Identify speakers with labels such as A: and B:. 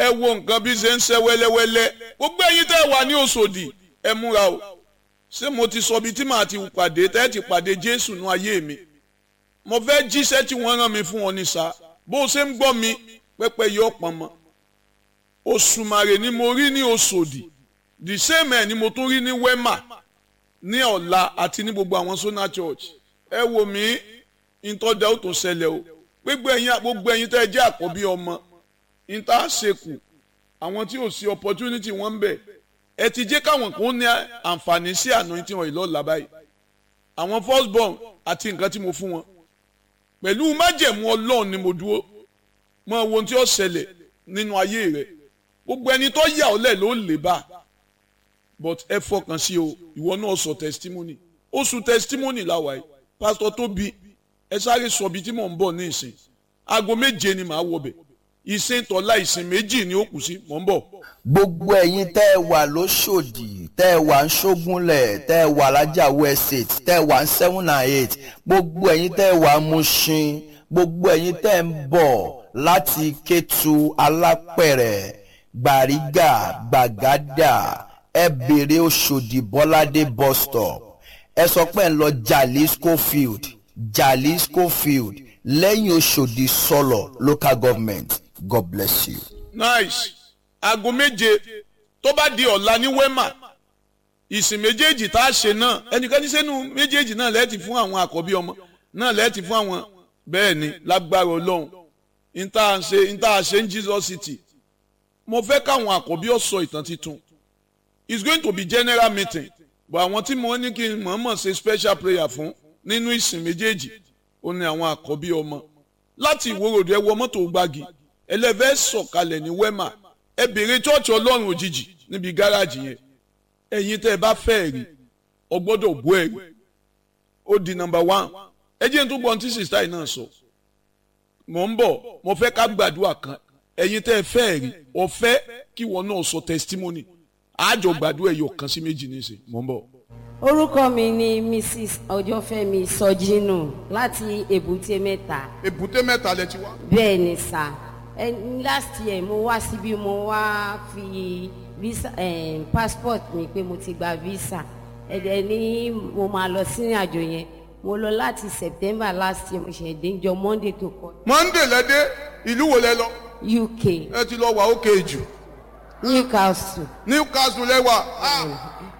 A: ẹ wo nǹkan bí ṣe ń ṣe wẹ́lẹ́wẹ́lẹ́ gbogbo ẹ̀yin tẹ́ ẹ wà ní Òṣòdì ẹ múra o ṣé mo ti sọ ibi tí màá ti pàdé tẹ́ ẹ ti pàdé Jésù nú ayé mi mo fẹ́ jíṣẹ́ tí wọ́n rán mi fún ọ ní sá bó o ṣe ń gbọ́ mi pẹ́pẹ́ yọ pọn mọ́ Òṣùmàrè ni mo rí ní Òṣòdì the same ẹ̀ ni mo tún rí ní Wema ní ọ̀la àti ní gbogbo àwọn Sona Church ẹ wò mí ìtọ́jà ó tó ṣẹlẹ̀ o gbogbo ẹ̀yin gbogbo ẹ̀yin tẹ́ ẹ jẹ́ àkọ́bí ọmọ ìta ṣekù àwọn tí ò sí opportunity wọn ń bẹ ẹ ti jẹ́ káwọn kan ní àǹfààní sí àná tí wọ́n yìí lọ́la báyìí àwọn first born àti nǹkan tí mo fún wọn pẹ̀lú májẹ̀mú ọlọ́run ni mo dúró mọ ohun tí ó ṣẹlẹ̀ nínú ayé rẹ gbogbo ẹni tó yà ọ́ lẹ̀ ló lè bá but ẹ fọkàn sí o ìwọ náà sọ testimony oṣù testimony làwà yìí pásítọ̀ Tóbi ẹ sáré sọ ibi tí mò ń bọ̀ ní ìsìn aago méje ni màá wọbẹ̀ ìsìn tọ́lá ìsìn méjì ni ó kù sí mò ń bọ̀.
B: gbogbo ẹ̀yin tẹ́ ẹ wà lóṣòdì tẹ́ ẹ wà ń ṣógúnlẹ̀ tẹ́ ẹ wà lájàwó estate tẹ́ ẹ wà ń seven and eight gbogbo ẹ̀yin tẹ́ ẹ wà ń Mushin gbogbo ẹ̀yin tẹ́ ẹ ń bọ̀ láti Kétu Alápẹ̀rẹ̀ Gbàrígà Gbàgádà ẹ bèrè Òṣòdì Bọ́ládé bus stop ẹ sọ pé ń lọ Jalisco field Jalisco field lẹ́yìn Òṣòdì sọ̀lọ̀ local government God bless you.
A: nice aago méje tó bá di ọ̀la ní Wema ìsìn méjèèjì tá a ṣe náà ẹnikẹ́ni sẹ́nu méjèèjì náà lẹ́ẹ̀tì fún àwọn àkọ́bí ọmọ náà lẹ́ẹ̀tì fún àwọn bẹ́ẹ̀ ni lágbára ọlọ́run níta ṣe níta ṣe ń Jesus City mo fẹ́ káwọn àkọ́bí ó sọ ìtàn titun it's going to be general meeting but àwọn tí mo ní kí n mọ̀ọ́mọ̀ ṣe special prayer fún nínú ìsìn méjèèjì ó ní àwọn àkọ́bí ọmọ láti ìwòròdú ẹ wọ mọ́tò gbági ẹlẹ́fẹ́ sọ̀kalẹ̀ ní Wema ẹ bèrè chọ́ọ̀chì ọlọ́run òjijì níbi gáràjì yẹn ẹ̀yin tẹ́ ẹ bá fẹ́ rí ọ gbọ́dọ̀ bú ẹ̀rí ó di nọ́mbà one ẹ jẹ́ n tó gbọ́n tí sista yìí náà sọ mò ń bọ̀ mo fẹ́ ká gbàdúrà kan ẹ̀yin tẹ́ ẹ fẹ́ rí ọ fẹ́ kí wọn náà sọ testimony àjọ gbàdúrà ẹ̀yọ̀ kan sí méjì nísìn mò ń bọ̀.
C: orúkọ mi ni mrs ọjọ́fẹ́mi sọjínù láti èbúté mẹ́ta
A: èbúté mẹ́ta lẹ ti wá.
C: bẹ́ẹ̀ ni sà ẹ last year mo wá síbí mo wá fi visa eh, passport mi pé mo ti gba visa ẹ̀dẹ̀ ní mo máa lọ sí àjò yẹn mo lọ láti september last year mo ṣe dé jọ monday tó kọ
A: monday lẹ́dẹ́ ìlú wo lẹ lọ
C: uk
A: ẹ ti lọ wà ókè jù
C: newcastle
A: newcastle lẹ́wà